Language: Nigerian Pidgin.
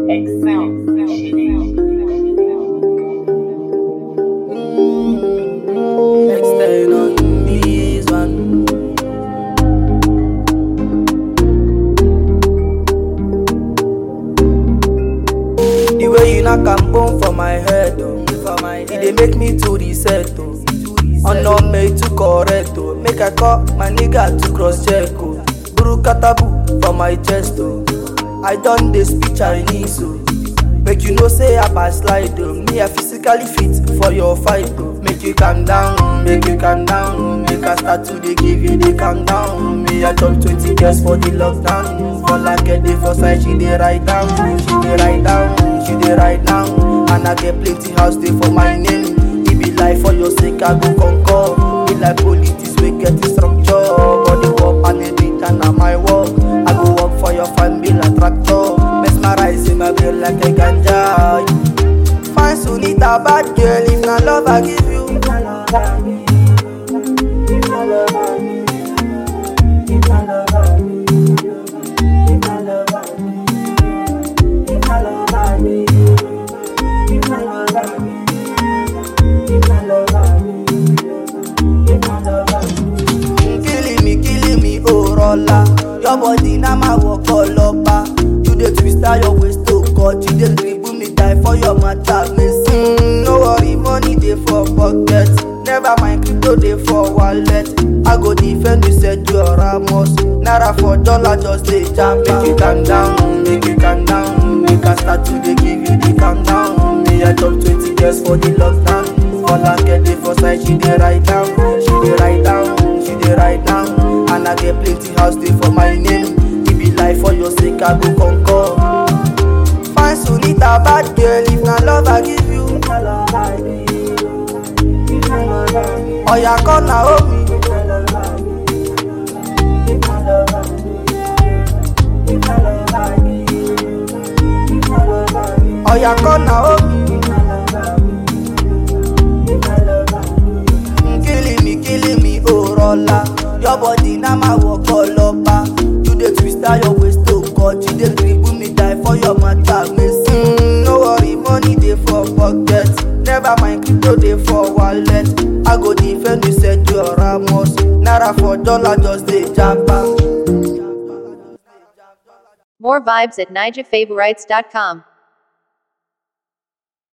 Extend on this one. The way you knock am bone for my head, oh. For my head. It dey make me to reset, oh. Honor me to correct, oh. Make I call my nigga to cross check, oh. Buru katabu for my chest, oh. I done dey speak Chinese, oh. Make you know say I pass slide, oh. Me I physically fit for your fight, oh. Make you calm down, make you calm down. Make I start to dey give you the calm down. Me I chop 20 years for the lockdown. For like a day for side, she dey write down, she dey write down, she dey write down. And I get plenty house dey for my name. It be like for your sake I go conquer. Be like politics we get the structure. Body work and the beat and na my work. I go work for your family like tractor. Mesmerize in my brain like a ganja. Fine Sunita bad girl if na love I give you. killing me, killing me, oh rolla. Your body na my work all over. You dey twist out your waist to cut. You dey dribble me die for your matter, miss. Mm, no worry, money dey for pocket. Never mind, crypto dey for wallet. I go defend you, said you are Ramos. Naira for dollar, just dey jam. Make you calm down, make you calm down. Make I start to dey give you the calm down. Me I chop 20 years for the lockdown. For like get dey for side, she dey write down, she dey write down, she dey write down. And I get plenty house dey for my name. It be like for your sake I go conquer. Fine Sunita, bad girl, if na love I give you. Oya come na hold me. Oya come na hold me. killing me, killing me, oh rolla. Your body na my work all over. You dey twist out your waist to cut. You dey dribble me die for your matter, miss. Mm, no worry, money dey for pocket. Never mind, crypto dey for wallet. I go defend you, said you are Ramos. Naira for dollar, just dey japa. More vibes at nijafavorites.com.